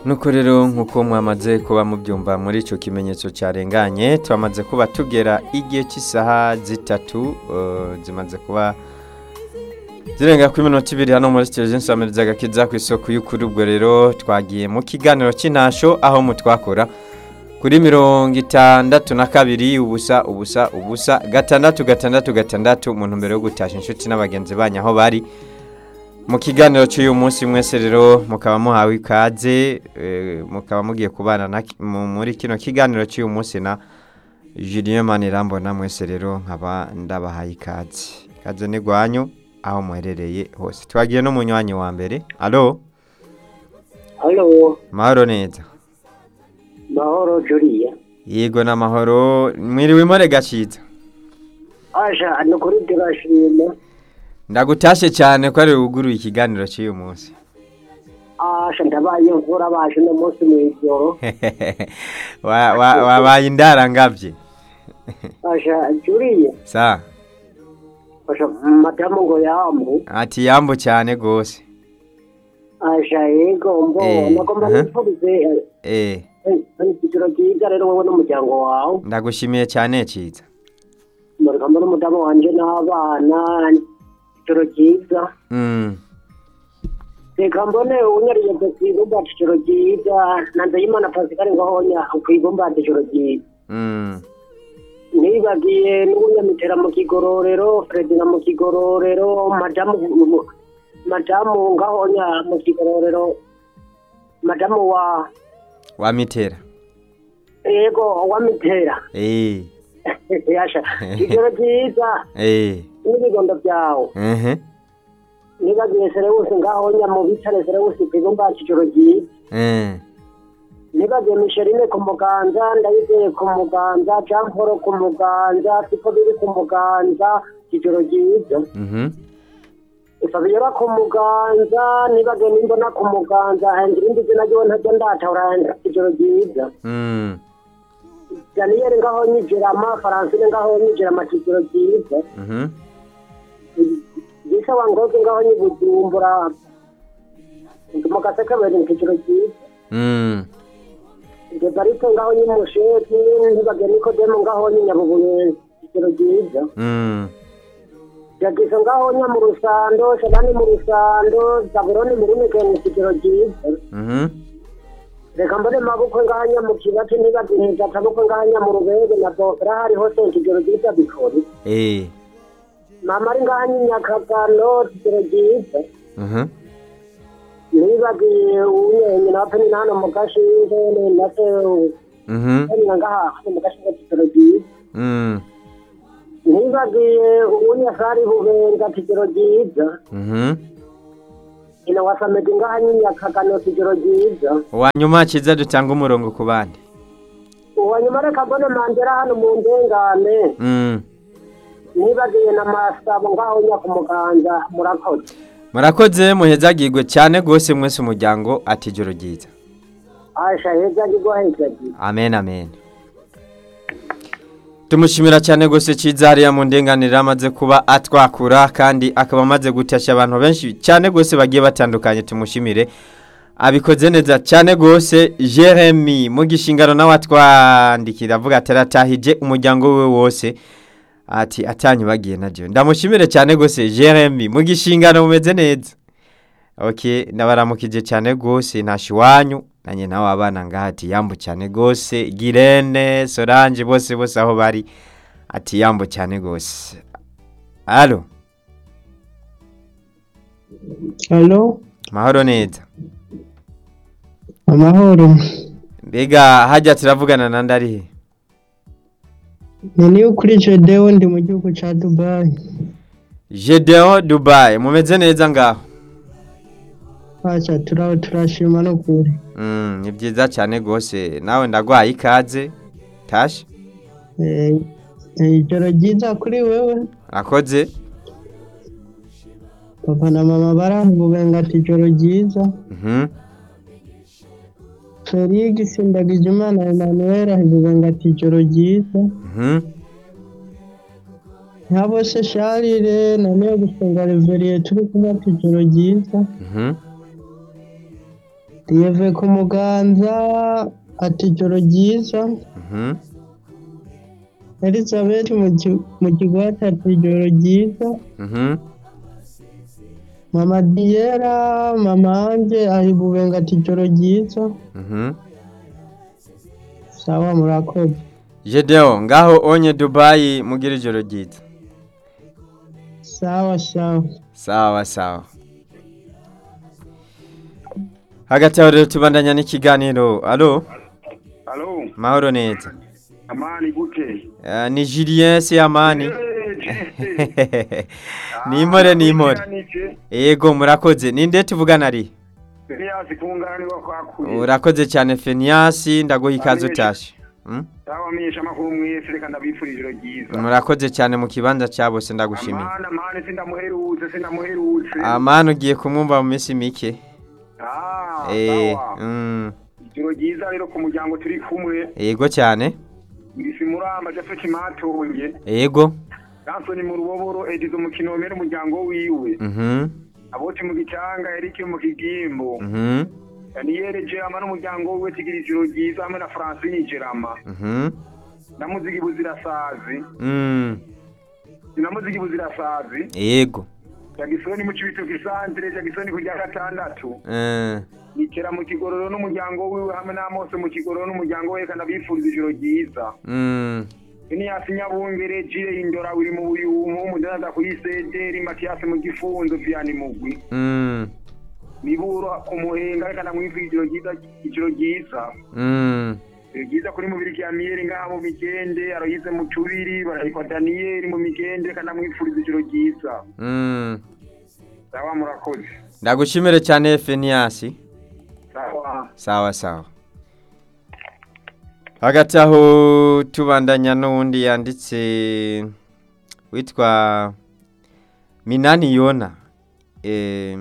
nuko rero nk'uko mwamaze kuba mubyumva muri icyo kimenyetso cyarenganye twamaze kuba tugera igihe cy'isaha zitatu eh, zimaze kuba zirenga kuri minota ibiri hano muri televiziyo nsamiriza agakiza ku isoko y'ukuri ubwo rero twagiye mu kiganiro cy'intasho aho mutwakora kuri mirongo itandatu na kabiri ubusa ubusa ubusa gatandatu gatandatu gatandatu mu ntumbero yo gutasha inshuti n'abagenzi banyu aho bari mu kiganiro cy'uyu munsi mwese rero mukaba muhawe ikaze eh, mukaba mugiye kubana na ki- mu- muri kino kiganiro cy'uyu munsi na Julien Manirambona mwese rero nkaba ndabahaye ikaze ikaze ni gwanyu aho muherereye hose twagiye no munywanyi wa mbere alo Halo, mahoro neza mahoro Julia. yego n'amahoro mwiriwe more gaciza Asha, ni kuri turashima. ndagutashe cyane ko ari wuguruye ikiganiro cy'uyu munsi Asha, ndabaye mvura baje no munsi mw'ijoro. Wa- wa- wabaye indarangabye Asha, Julia. sa Asha, madamu ngo yambu. ati yambo cyane rwose Asha, yego mbo. Eh, Nagomba aha. nifurize eh ikiciro cyiza rero wowe n'umuryango wawe. ndagushimiye cyane ciza Mureka mbona umudamu wanje n'abana. Ikiciro cyiza. mm. Reka mbone unyariye kwibumba ikiciro cyiza. Nanze y'Imana Pascal ngo honya kwibumba ikiciro cyiza. Mm. nibagiye n'ubunyamitera mu kigororero fredina mu kigororero madamu madamu ngahonya mu kigororero madamu wa wamitera yego wa mitera eh yasha kigero cyiza eh n'ibigondo byawe ehe nibagiye serewusi ngahonya mu bitare serewusi kwibumba kigero cyiza eh nibagiye misherine ku muganza ndayizeye ku muganza jean paul ku muganza siko biri ku muganza kigero cyiza mhm Fabiola ku muganza nibage nimbona ku muganza hengira indi zina ryo ntajya ndatahura ijoro ryiza mm Daniel ngaho nyijirama Francine ngaho nyijirama ijoro ryiza mhm Gisa wangoze ngaho nyibujumbura mu gaseke bari ijoro ryiza mm Debarito ngaho nyimusheti nibage Nikodemo ngaho nyinyabubuye ijoro ryiza mm Jagiso ngaho nya mu rusando Shabani mu rusando Zabuloni mu rumekeni ijoro ryiza mhm reka mbone mabukwe nganya mu kibati ntibagihiza atabukwe nganya mu rubege na bofera hari hose ikigero ryiza bikori eh mama ari nganya inyakagano ikigero ryiza mhm nibagiye unyenye na peni nano mu gashinge na se mhm peni ngaha hano mu gashinge ikigero ryiza mm nibagiye unyasari bubenga ikigero ryiza mhm ina wasamedi nganya inyakagano ikigero ryiza wanyuma ciza dutanga umurongo ku bandi uwanyuma reka mbone mandera hano mu ndengane mm nibagiye na masabo ngaho nya ku muganza murakoze murakoze muhezagirwe cyane rwose mwese umuryango ati ijoro ryiza asha heza ndigwaheza amen amen tumushimira cyane rwose cyiza hariya mu ndenganire amaze kuba atwakura kandi akaba amaze gutashya abantu benshi cyane rwose bagiye batandukanye tumushimire abikoze neza cyane rwose jeremy mu gishingano nawe atwandikira avuga ati aratahije umuryango we wose ati atanyubagiye na byo ndamushimire cyane rwose jeremy mu gishingano mumeze neza ok ndabaramukije cyane rwose ntashi iwanyu nanjye nawe abana ngaha ati yambu cyane rwose girene solange bose bose aho bari ati yambu cyane rwose alo Halo, mahoro neza amahoro. mbega hajya turavugana na ndarihe Ni niyo kuri Jedeo ndi mu gihugu ca Dubai. Gedeon Dubai mumeze neza ngaho Acha turaho turashima no kuri. Mm, ni byiza cyane rwose nawe ndagwaye ikaze tashi Eh, eh, ijoro ryiza kuri wewe. akoze Papa na mama baravuga ati ijoro ryiza. Mhm. Felix Ndagijimana Emmanuel avuga ati ijoro ryiza. Mhm. Ntabose Charles na niyo gusenga Reverie turi kumwe ati ijoro ryiza. Mhm. Diyeve ku muganza ati ijoro ryiza Mhm. Elizabeth mu ki- mu kigwati ati ijoro ryiza Mhm. Mama Diera mama Anje ari bubenga ati ijoro ryiza Mhm. sawa murakoze Jedeo ngaho onye Dubai mugira ijoro ryiza. sawa sawa Sawa sawa. Hagati aho rero tubandanya n'ikiganiro. Alo, Alo, mahoro neza. amani gute? Uh, ni Julien Siamani. Eh, ni impore ni impore. Nike, Yego murakoze. Ninde tuvugana ari? Elias kungana niwa kwakuye. Urakoze cyane Fenias ndaguha ikaze utashe. Mm? Sawa menyesha makuru mwese reka ndabifurije ijoro ryiza. Murakoze cyane mu kibanza cya bose ndagushimiye. Amana amani sindamuherutse sindamuherutse. Amana ugiye kumwumva mu minsi mike. Ah, Eh, sawa. mm, Ijoro ryiza rero ku muryango turi kumwe. yego cyane. Ngisi muramba Jafet Matonge. Yego. Gansoni mu ruboboro edizo mu kinomero umuryango wiwe. Mhm. Aboti mu gicanga Eric mu kigimbo. Mhm. Daniel Jerama n'umuryango wiwe tigira ijoro ryiza hamwe na Francine Jerama. Mhm. na muziki buzirasazi Mm. na muziki buzirasazi Yego. jagisoni mu cibitoke santere jagisoni ku rya gatandatu Eh. nikera mu kigororo n'umuryango wiwe hamwe n'amose mu kigororo n'umuryango we kandi abifuriza ijoro ryiza Mm. iniyasi nyabungere jire indora wiri mu buyumu umudandaza kuri sederi matiyasi mu gifunzo vyani mugwi Mm. miburo ku muhenga reka ndamwifuriza ijoro ryiza ijoro ryiza Mm. ijoro ryiza kuri mubiri ya miyeri ngaha mu migende aroyize mu tubiri barayikwa daniyeli mu migende reka ndamwifuriza ijoro ryiza Mm. sawa murakoze Ndagushimire cyane Fenias. sawa Sawa sawa. Hagati aho tubandanya n'uwundi yanditse witwa Minani Yona. Eh,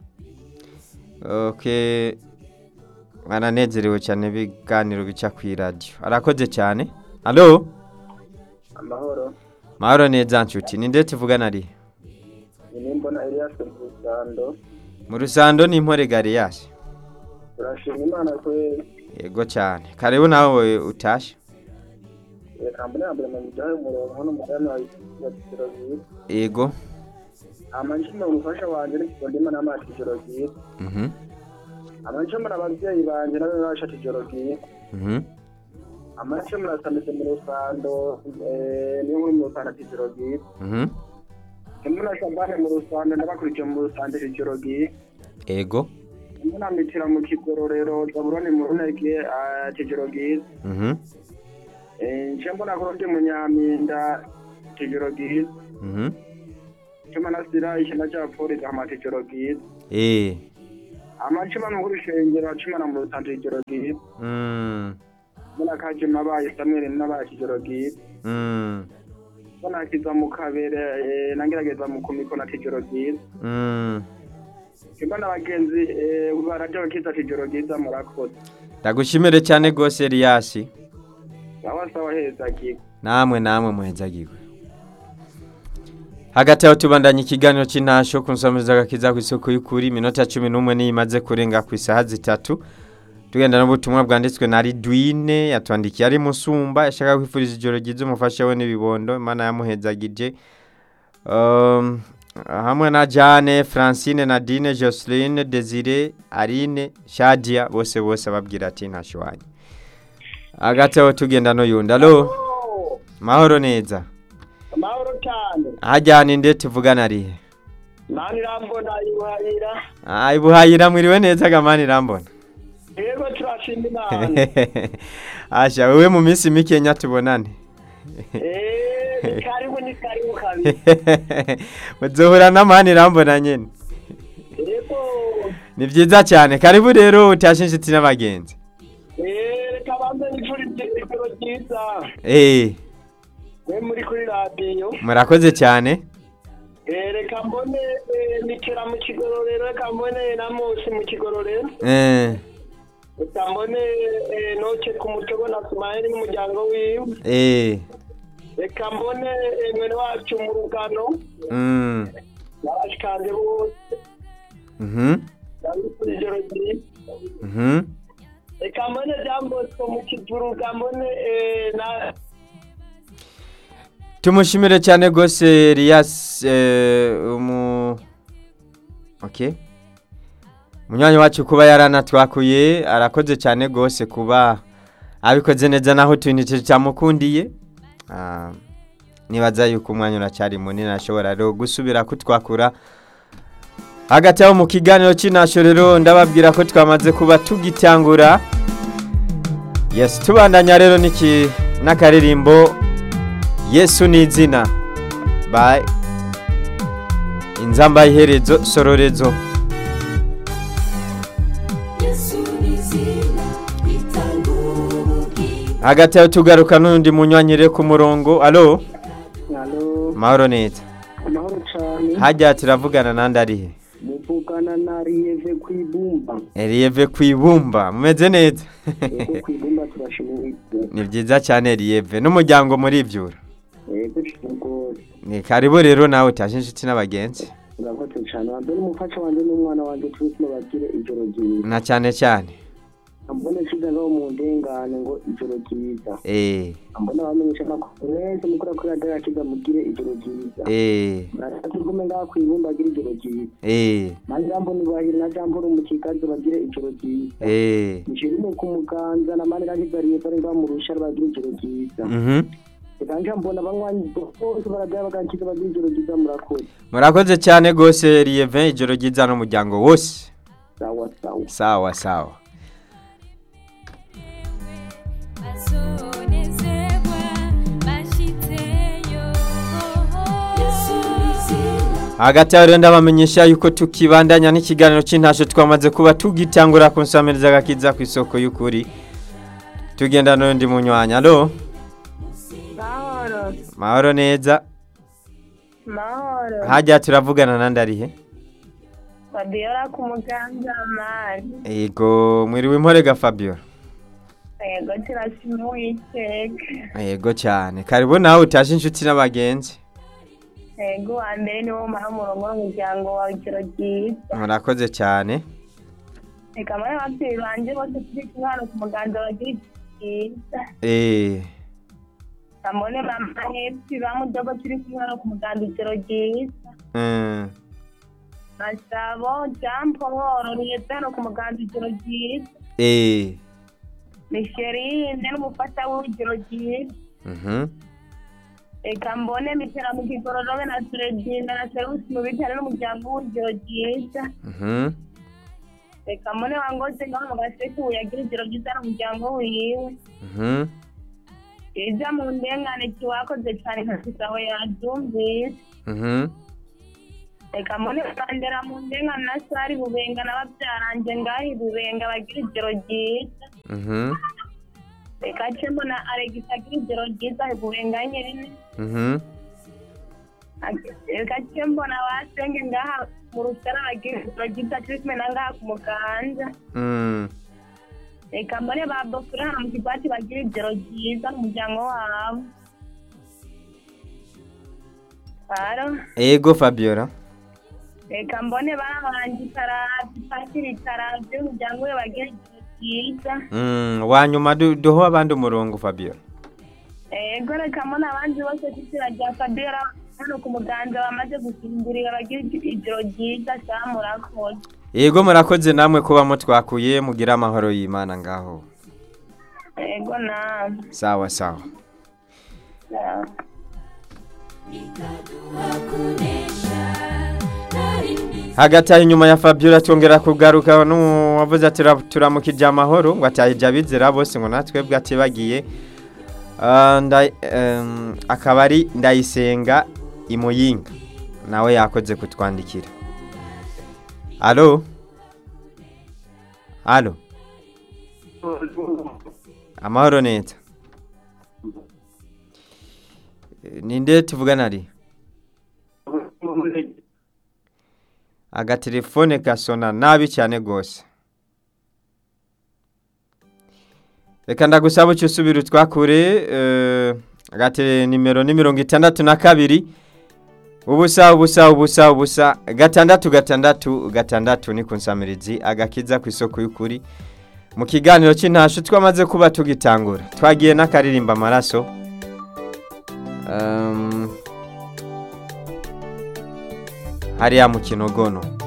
okay. Aranezerewe cyane ibiganiro bica ku radio. Arakoze cyane. Allo? amahoro Mahoro neza nshuti. Ninde tuvugana ari? ni mbona Elias Rusando Mu rusando ni impore Gariyashi. turashima imana kwe Yego cyane. Karibu nawe utashe. reka mbone ya mbere mu gihe umurongo n'umugani wa Yatiro Bwiza Yego. amanshimwe umufasha wanje n'ikigo ndimo n'amazi ijoro ryiza Mhm. amanshimwe abavyeyi banje nabo bashata ijoro ryiza Mhm. amanshimwe asameze mu rusando eh, niyo nkuru mu rusando ati ijoro ryiza Mhm. Mbona Shabane mu rusando ndabakurikiye mu rusando ati ijoro ryiza Ego. mbona mitira mu kigororero Zaburoni mu runege ati ijoro ryiza Mhm. Eh, nje mbona kurode mu Nyaminda ati ijoro ryiza Mhm. Chuma nasira ishina cha polisi amati ijoro ryiza Eh. amachuma mu rushengero chuma na mu rusando ijoro ryiza Mm. mbona kaje mabaye Samuel nabaye ijoro ryiza Mm. mbona kiza mu kabere eh, nangerageza mu kumikona ati ijoro ryiza Mm. mbona abagenzi eh, baraje bakiza ati ijoro ryiza murakoze Ndagushimire cyane gose Elias. sawa sawa heza kigo Namwe namwe muhezagirwe. Hagati aho tubandanya ikiganiro cy'intasho ku nsomeza gakiza ku isoko y'ukuri iminota 11 niyo imaze kurenga ku isaha zitatu. Tugenda n'ubutumwa bwanditswe na Ridwine yatwandikiye ari musumba yashaka kwifuriza ijoro ryiza umufasha we n'ibibondo Imana yamuhezagije. Um, hamwe na Jane, Francine, Nadine, Jocelyn, Desire, Aline, Shadia bose bose babwira ati ntasho wanyu. Hagati aho tugenda no yunda. Allo? Mahoro neza. amahoro cyane Hajyana inde tuvugana arihe? nani rambona yuhayira Ah, ibuhayira mwiriwe neza gamani rambona. yego turashima imana Asha wewe mu minsi mike nya tubonane. eh ni karibu ni karibu kabisa Muzohura n'amani rambona nyene. yego Ni vyiza cyane. Karibu rero utashe inshuti n'abagenzi. eh reka banze nifurize ijoro ryiza Eh, we muri kuri radiyo murakoze cyane. Eh, reka mbone eh, nikera mu kigororero reka mbone na musi mu kigororero Eh, reka mbone eh, noce ku mutobo na sumayeli n'umuryango wiwe eh. reka mbone eh, mwene wacu mu rugano Mm. n'abashikanje bose Mhm. ndabikora ijoro ryiza Mhm. reka mbone byamboswe mu kivuruga mbone eh, na tumushimire cyane rwose Elias eh, umu okay munywanyi wacu kuba yaranatwakuye arakoze cyane rwose kuba abikoze neza naho tunite cyamukundiye Ah, nibaza yuko umwanya uracyari munini ashobora rero gusubira kutwakura hagati aho mu kiganiro cy'inasho rero ndababwira ko twamaze kuba tugitangura yes tubandanya rero n'iki n'akaririmbo yesu ni izina by inzamba iherezo sororezo hagati aho tugaruka n'undi munywanyire ku murongo alo Halo, mahoro neza amahoro cyane hajya turavugana nandi arihe muvugana na riyeve ku ibumba Elieve ku ibumba mumeze neza yego ku ibumba turashimira ni byiza cyane Elieve n'umuryango muri ibyura yego rwose ni karibu rero nawe utaje inshuti n'abagenzi urakoze cyane wambere umufasha wanjye n'umwana wanjye turi kumubabwire ijoro ryiza na cyane cyane mbone kiza ngaho mu ndengane ngo ijoro ryiza eh mbona abamenyesha amakuru mwese mukora kuri radiyo yakiza mugire ijoro ryiza eh muratugume ngaho ku ibumba agire ijoro ryiza eh na jambo nibahire na jambo rumukikazi bagire ijoro ryiza eh nishirime ku muganza na mani rakizariye bari ngaho mu rushara bagire ijoro ryiza mhm reka mbona abanywanyi bose barajya bagakiza bagire ijoro ryiza murakoze murakoze cyane rwose Elieve ijoro ryiza n'umuryango wose sawa sawa sawa sawa hagati aho rero ndabamenyesha yuko tukibandanya n'ikiganiro cy'intasho twamaze kuba tugitangura kunsamiriza agakiza ku isoko y'ukuri tugenda n'undi munywanya alo mahoro mahoro neza mahoro hajya turavugana nandi arihe fabiola ku muganga mani yego mwiriwe imporega fabio yego turashima uwiteka yego cyane karibu nawe utaje inshuti n'abagenzi yego wa mbere niwo umara umurongo w'umuryango wawe ijoro ryiza murakoze cyane reka muri ababyeyi banjye bose turi kumwe hano ku muganga bagira ijoro ryiza eee kamone mama hepfo ba mudogo turi kumwe hano ku muganga ijoro ryiza masabo jampo hororiyete hano ku muganga ijoro ryiza eee misherinde n'umufasha w'ijoro ryiza reka mbone mitera mu kigororobe na turedinda na serusi mu bitaro n'umuryango w'ijoro ryiza reka mbone wangoze ngaho mu gaseke uyagira ijoro ryiza n'umuryango wiwe iza mu ndengane kiwakoze cyane nka aho yabyumvise reka mbone bandera mu ndengane na sari bubenga n'ababyarange ngaho bubenga bagira ijoro ryiza reka ce mbona alegisi agira ijoro ryiza bubenga nyine reka ce mbona basenge ngaha mu rusara bagira ijoro ryiza turi kumwe na ngaha ku muganda reka mbone ba bofure hano mu kigwati bagira ijoro ryiza n'umuryango wabo Aro, yego fabiola reka mbone barabanje itarabye pasiri itarabye umuryango we bagira ijoro ryiza Mm, wa nyuma du- duho abandi umurongo fabiola ego reka mbone abandi bose kizira rya fabiola hano ku muganda bamaze gusimbirira bagira ijoro ryiza saa murakoze yego murakoze namwe kuba mutwakuye mugira amahoro y'imana ngaho ego nawe sawa sawa sawa. hagati aho inyuma ya fabiola twongera kugaruka n'uwavuze ati "Ra- turamukije amahoro ngo atahije abizera bose ngo natwe bwatibagiye Ah, nda- em, akaba ari ndayisenga imuyinga nawe yakoze kutwandikira alo alo amahoro neza Eh, ninde tuvugana ari agatelefone gasona nabi cyane rwose reka ndagusaba icyo usubira utwakure eh, agate nimero ni mirongo itandatu na kabiri ubusa ubusa ubusa ubusa gatandatu gatandatu gatandatu ni ku nsamirizi agakiza ku isoko y'ukuri mu kiganiro cy'intasho twamaze kuba tugitangura twagiye n'akaririmba amaraso Um, hariya mu kinogono